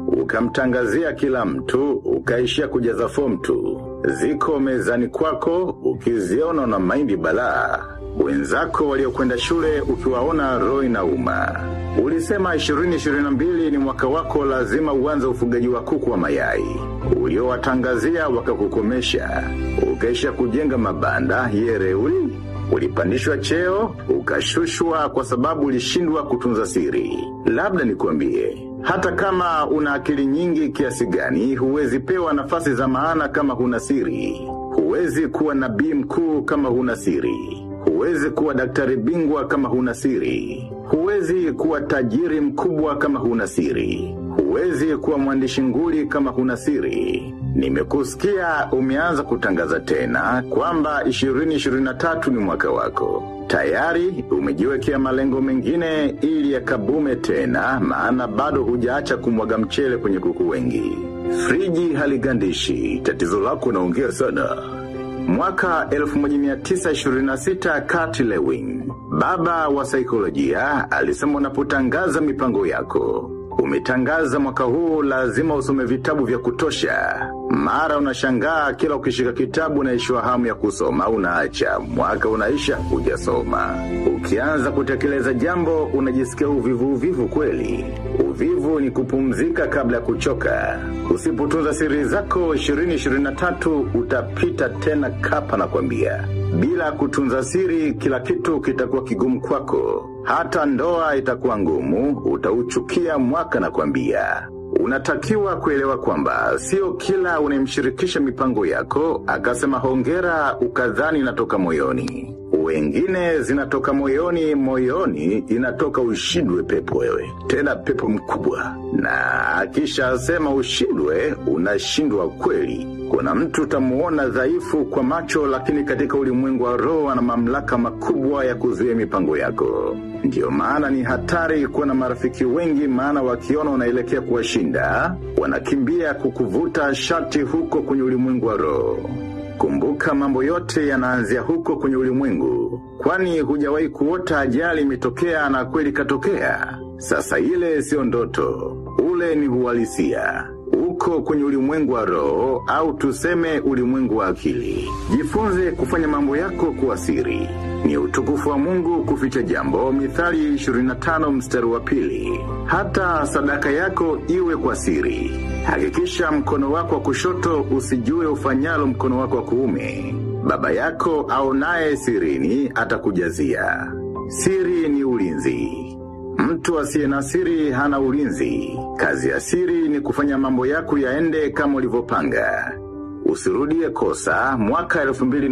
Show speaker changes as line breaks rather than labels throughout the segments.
ukamtangazia kila mtu, ukaishia kujaza fomu tu. Ziko mezani kwako, ukiziona na maindi balaa. Wenzako waliokwenda shule ukiwaona roho inauma. Ulisema 2022 ni mwaka wako lazima uanze ufugaji wa kuku wa mayai. Uliowatangazia wakakukomesha. Ukaisha kujenga mabanda yereuli. Ulipandishwa cheo, ukashushwa kwa sababu ulishindwa kutunza siri. Labda nikuambie, hata kama una akili nyingi kiasi gani, huwezi pewa nafasi za maana kama huna siri. Huwezi kuwa nabii mkuu kama huna siri. Huwezi kuwa daktari bingwa kama huna siri. Huwezi kuwa tajiri mkubwa kama huna siri. Huwezi kuwa mwandishi nguli kama huna siri. Nimekusikia umeanza kutangaza tena kwamba 2023 ni mwaka wako. Tayari umejiwekea malengo mengine ili yakabume tena maana bado hujaacha kumwaga mchele kwenye kuku wengi. Friji haligandishi, tatizo lako naongea sana. Mwaka 1926 Kurt Lewin, baba wa saikolojia, alisema unapotangaza mipango yako. Umetangaza mwaka huu lazima usome vitabu vya kutosha. Mara unashangaa kila ukishika kitabu unaishiwa hamu ya kusoma unaacha. Mwaka unaisha hujasoma. Ukianza kutekeleza jambo unajisikia uvivu uvivu kweli. Uvivu ni kupumzika kabla ya kuchoka. Usipotunza siri zako 2023 utapita tena kapa na kwambia. Bila kutunza siri kila kitu kitakuwa kigumu kwako. Hata ndoa itakuwa ngumu, utauchukia mwaka na kwambia. Unatakiwa kuelewa kwamba sio kila unemshirikisha mipango yako, akasema hongera ukadhani inatoka moyoni. Wengine zinatoka moyoni, moyoni inatoka ushindwe pepo wewe. Tena pepo mkubwa. Na akisha sema ushindwe, unashindwa kweli. Kuna mtu utamuona dhaifu kwa macho lakini katika ulimwengu wa roho ana mamlaka makubwa ya kuzuia mipango yako. Ndiyo maana ni hatari kuwa na marafiki wengi maana wakiona unaelekea kuwashinda, wanakimbia kukuvuta shati huko kwenye ulimwengu wa roho. Kumbuka mambo yote yanaanzia huko kwenye ulimwengu. Kwani hujawahi kuota ajali imetokea na kweli katokea. Sasa ile sio ndoto. Ule ni uhalisia. Uko kwenye ulimwengu wa roho au tuseme ulimwengu wa akili. Jifunze kufanya mambo yako kuwa siri. Ni utukufu wa Mungu kuficha jambo mithali 25 mstari wa pili. Hata sadaka yako iwe kwa siri. Hakikisha mkono wako wa kushoto usijue ufanyalo mkono wako wa kuume. Baba yako aonaye sirini atakujazia. Siri ni ulinzi. Mtu asiye na siri hana ulinzi. Kazi ya siri ni kufanya mambo yako yaende kama ulivyopanga. Usirudie kosa mwaka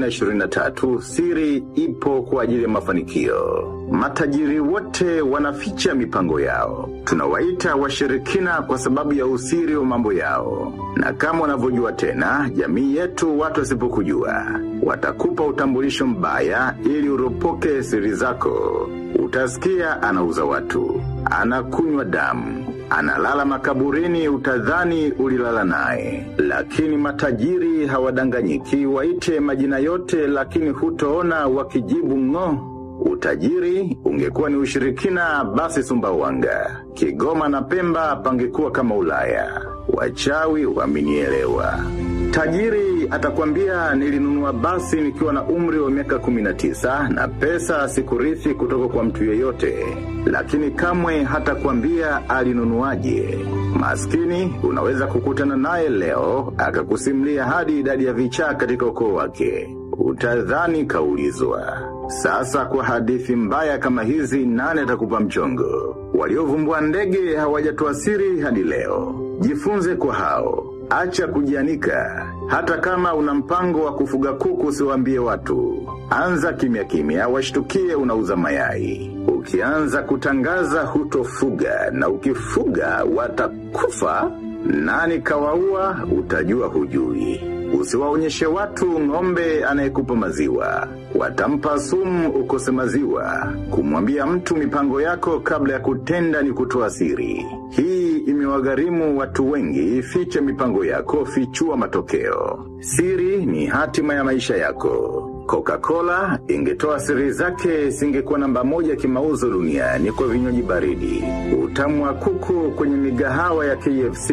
2023 siri ipo kwa ajili ya mafanikio. Matajiri wote wanaficha mipango yao. Tunawaita washirikina kwa sababu ya usiri wa mambo yao. Na kama unavyojua tena, jamii yetu watu wasipokujua. Watakupa utambulisho mbaya ili uropoke siri zako. Utasikia anauza watu. Anakunywa damu. Analala makaburini utadhani ulilala naye. Lakini matajiri hawadanganyiki waite majina yote lakini hutoona wakijibu ng'o. Utajiri ungekuwa ni ushirikina basi Sumbawanga. Kigoma na Pemba pangekuwa kama Ulaya. Wachawi wamenielewa. Tajiri atakwambia nilinunua basi nikiwa na umri wa miaka 19 na pesa sikurithi kutoka kwa mtu yeyote. Lakini kamwe hata kwambia alinunuaje. Maskini unaweza kukutana naye leo akakusimlia hadi idadi ya vichaa katika ukoo wake. Utadhani kaulizwa. Sasa kwa hadithi mbaya kama hizi nane atakupa mchongo. Waliovumbua ndege hawajatoa siri hadi leo. Jifunze kwa hao. Acha kujianika. Hata kama una mpango wa kufuga kuku usiwaambie watu. Anza kimya kimya washtukie unauza mayai. Ukianza kutangaza hutofuga na ukifuga watakufa nani kawaua utajua hujui. Usiwaonyeshe watu ng'ombe anayekupa maziwa. Watampa sumu ukose maziwa. Kumwambia mtu mipango yako kabla ya kutenda ni kutoa siri. Hii imewagharimu watu wengi, ficha mipango yako, fichua matokeo. Siri ni hatima ya maisha yako. Coca-Cola ingetoa siri zake singekuwa namba moja kimauzo duniani kwa vinywaji baridi. Utamu wa kuku kwenye migahawa ya KFC